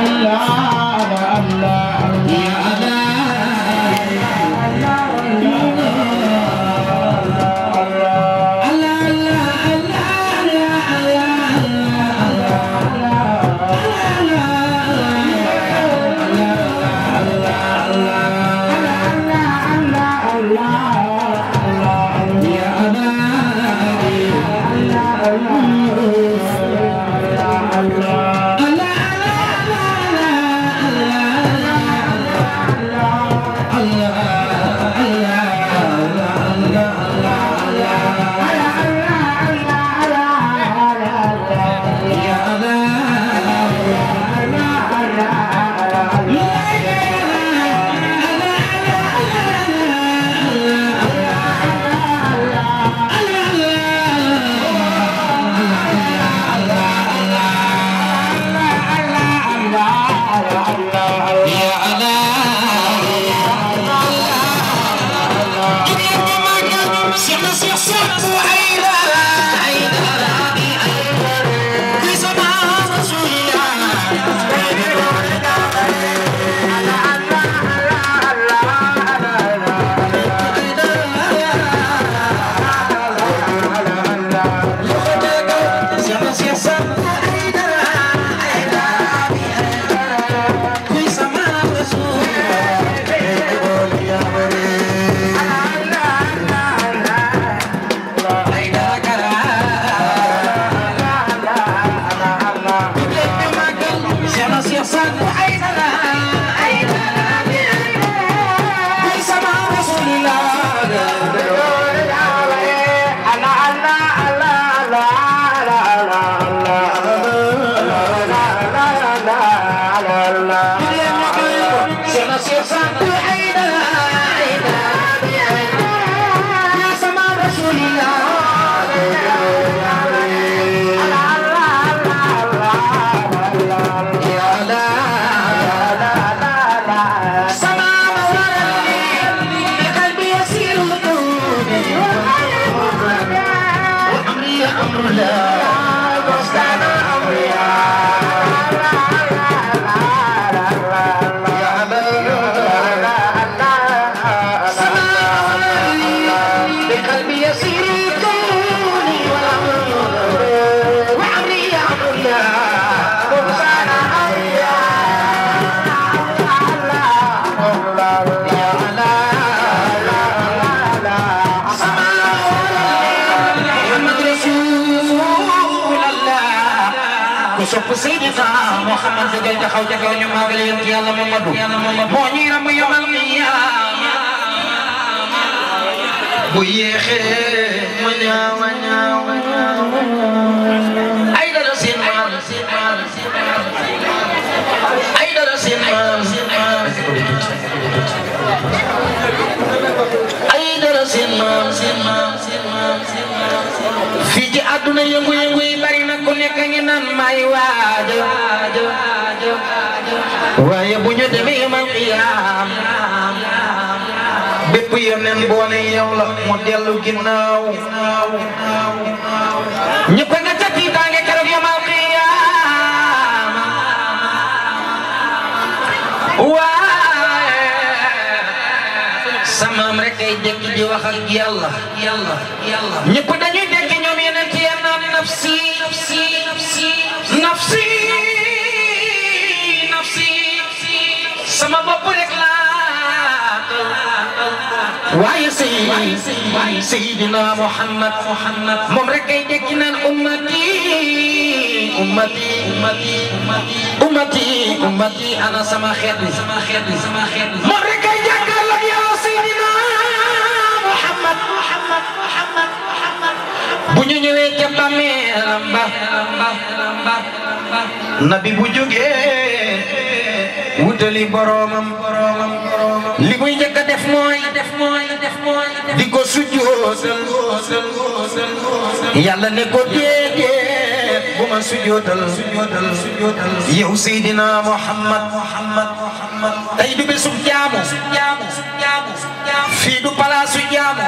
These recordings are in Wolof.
sopp Seydina Muhammad dëggal taxaw ca kaw ñu màggal yonent Yàlla Mamadu moo ñuy ram yomal qiyaama bu yéexee ma ñaaw ma ñaaw ma ñaaw ay dara seen maam ay dara seen maam ay dara seen maam seen maam seen maam seen maam fii ci àdduna yëngu-yëngu yi bari na ku nekk ngi naan may waaja waaye bu ñu demee yomal qiyaam bépp yeneen boo ne yow la mu dellu ginnaaw ñëpp nga ca tiitaange keroog yomal qiyaam waaye samaam rek ay dëkk di wax ak yàlla yàlla yàlla ñëpp dañuy dëkk ñoom yeneen ci yenn naan nafsi nafsi nafsi nafsi nafsi sama bopp rek laa waaye sëy Seydina Muhammad Muhammad moom rek ay dëkk naan ummati ummati ummati ummati ummati ana sama xeet bi sama xeet bi sama xeet bi moom rek ay jàkkaarloo yow Seydina Muhammad Muhammad Muhammad Muhammad bu ñu ñëwee ca bàmmeelam ba nabi bu jógee wutali boromam boromam boromam li muy njëkk a def mooy def mooy def mooy di ko sujjootal yàlla ne ko déedéet bu ma sujootal yow Seydina Muhammad tey du bésub jaamu fii du palaasu jaamu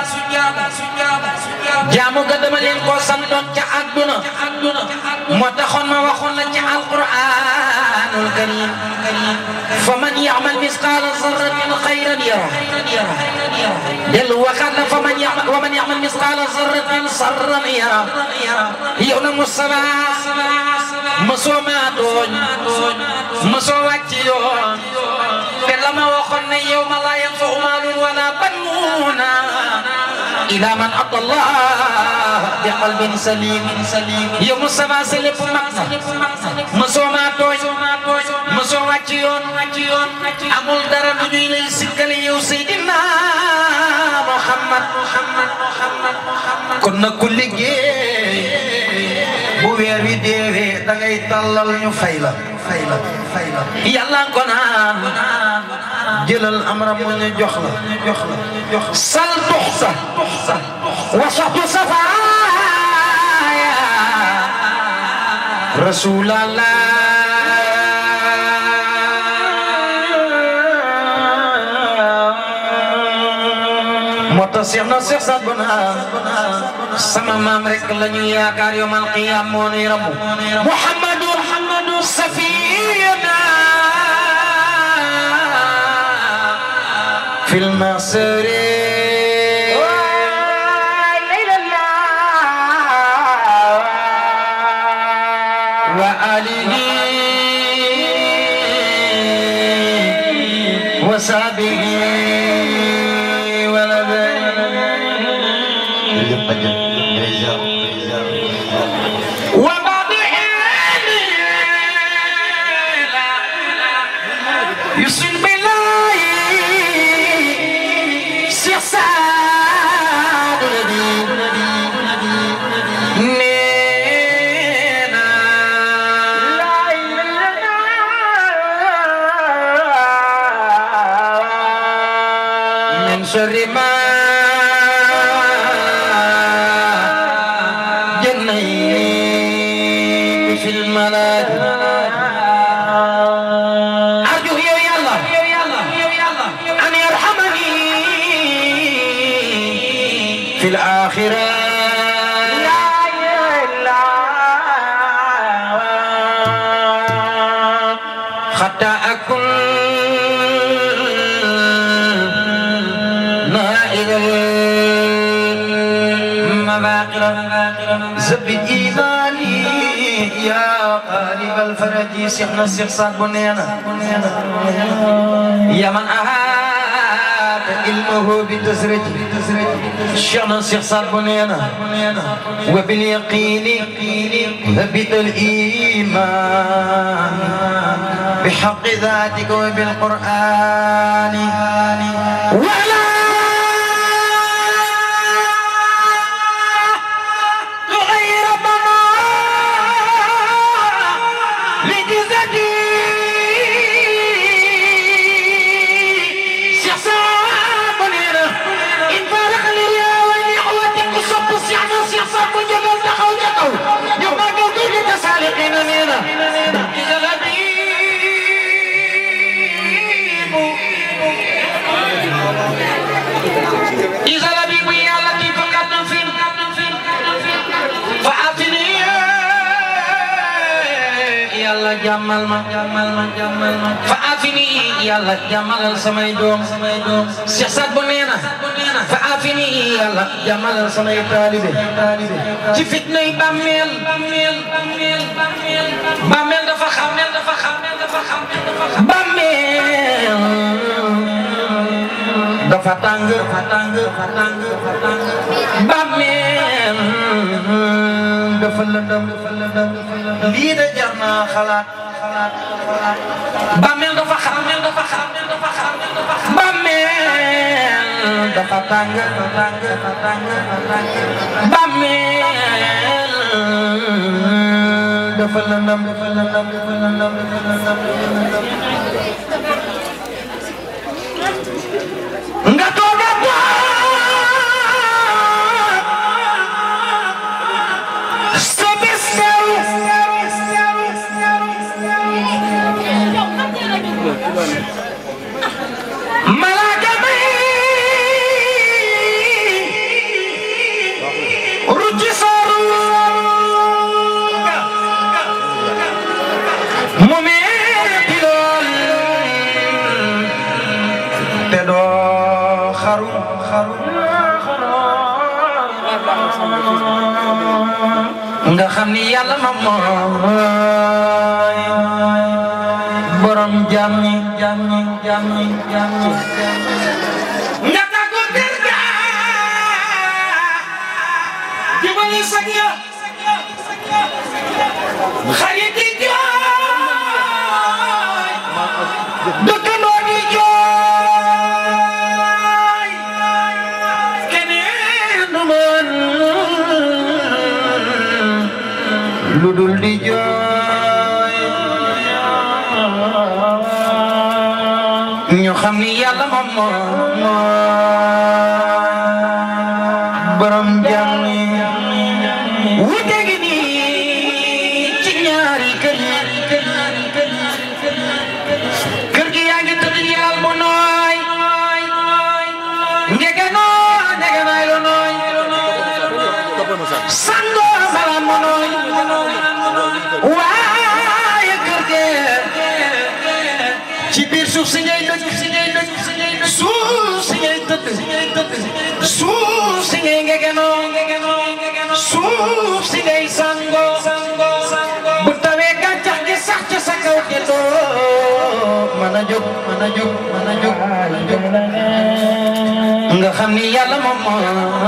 jaamu ga dama leen ko santoon ca àdduna moo taxoon ma waxoon la ca alquraanul karim fa man ya'mal misqaala zarratin xayran yara dellu waxaat na fa man ya'mal wa man ya'mal misqaala zarratin sarran yara yow na Mustafa mosoo maa tooñ mosoo wàcc yoon te la ma waxoon ne yow ma laa yanfa'u maalun wala banuuna ila man ata Allah bi qalbin salim yow Mustafa sa lépp mat na mosoo maa tooñ mosoo wàcc yoon amul dara lu ñuy lay sikkale yow Seydina Muhammad kon nag ku liggéey bu weer wi deewee da ngay tàllal ñu fay la fay la fay la yàlla ko naan jëlal amra mu ñu jox la jox la jox sal tuxsa wasatu safaaya rasulallah moo tax Seex na Seex Saad Bou naan sama maam rek la ñu yaakaar yawmal qiyaam moo nuy ramu Muhammadu Muhammadu safiyana fil masri wa alihi wa sahbihi وبعض يسن بالله سيساد نينا من شر ما جنيت في الملاك أرجو يا الله أن يرحمني في الآخرة حتى أكون نائل المباقر زب إيماني يا قالب الفرج سيحنا سيحصاد بنينا يا من أهات علمه بالتسرج شيخنا سيحصاد بنينا وباليقين ثبت الإيمان بحق ذاتك وبالقرآن ولا غير بنا لجزتي سيحصاب بنينا إن فارق لي ولنعوتك صب سيحنا سيحصاب جبل دخو جتو يوم قلت لتسالقين مينا إذا لبيب إذا لبيب يا لطيف قد نفين فأعطني يلا جمال ما جمال ما جمال ما فأعطني يلا جمال سمي دوم سمي دوم سياسات بنينا فأعطني يلا جمال سمي طالبي ci fitnay bàmmeel bàmmeel bàmmeel bàmmeel bàmmeel dafa xam dafa xam dafa xam bàmmeel dafa tàng dafa tàng dafa tàng dafa tàng bàmmeel dafa lëndëm dafa lëndëm lii de jar naa xalaat xalaat xalaat bàmmeel dafa xam dafa xam dafa xam bàmmeel dafa tàng dafa tàng dafa tàng dafa tàng bàmmeel dafa lëndëm dafa lëndëm dafa lëndëm dafa lëndëm nga toog a sa bis malaaka may rucci sooru mu metti lool te doo xaru xaru nga xam ni yàlla ma mooy borom jàmm ñi jàmm ñi jàmm ñi jàmm ñi nga tàggu kër ga jibali sag ya xarit yi jooy dëkkandoo di jooy keneen du mën lu dul di jooy ñu xam ni yàlla moom moo borom jàmm wute gi nii ci ñaari kër yi kër gi yaa ngi tëdd yàlla bu nooy ngege noo ngege naay lu nooy sangoo malaan mu nooy waaye kër gi ci biir suuf si ngay dëkk si ngay dëkk suuf si ngay tëdd suuf si ngay ngegenoo suuf si ngay sango bu tawee gàncax gi sax ca sa kaw te doo mën a jóg mën a jóg mën a jóg mën a jóg nga xam ni yàlla moom mooy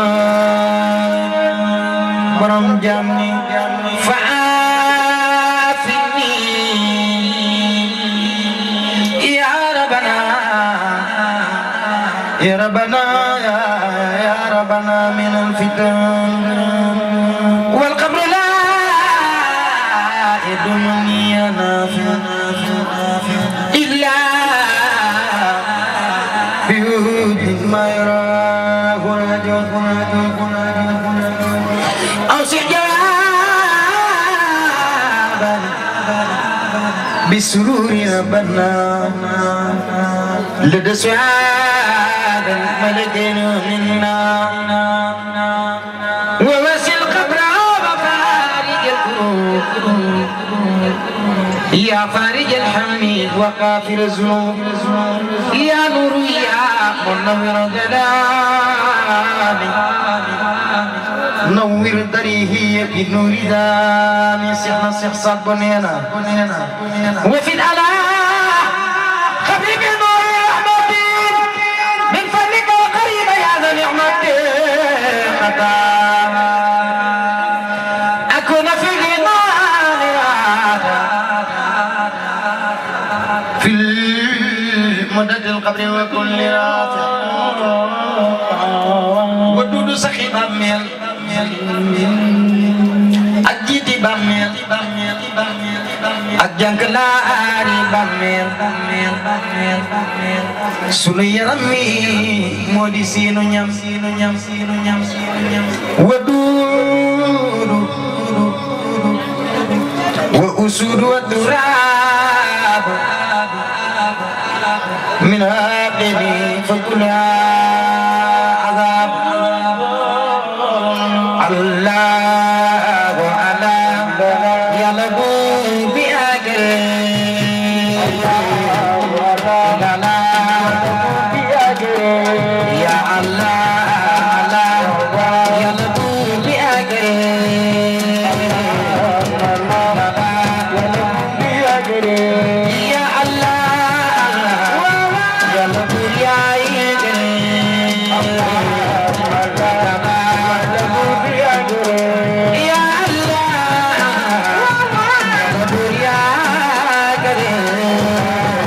borom jàmm ni fa aafini ya rabbana يا ربنا يا يا ربنا من الفتن والقبر لا يدمني نافع إلا بوجود ما يراه رجل أوسع جوابا بسرور ربنا لدى سعاد الملك منا ووسع القبر وفارج الكروب يا فارج الحميد وقافر الذنوب يا نور يا منور جلالي نور ضريه بنور دامي سحنا سحصاد بنينا وفي الألا خفيف نور رحمتي من فضلك وقريب يا ذا نعمتي خطا أكون في غنى في مدد القبر وكل رافع ودود سخي باميل ak jiiti bàmmeel ak jànkalaari bàmmeel sunu yaram wi moo di siinu ñam siinu ñam siinu ñam siinu ñam wa duudu wa usuudu wa turaab min haaqini fa kulha عذاب الله على يلبو بأجر يا الله على يلبو بأجر يا الله يلبو يا الله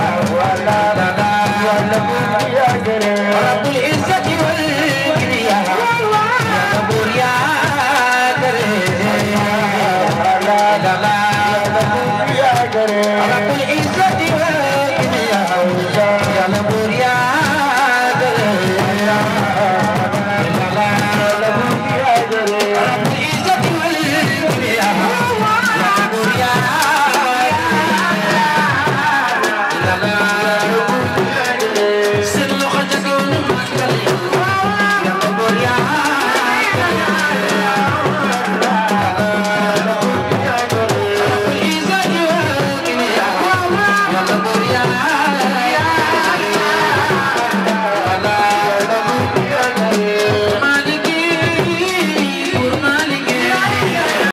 الله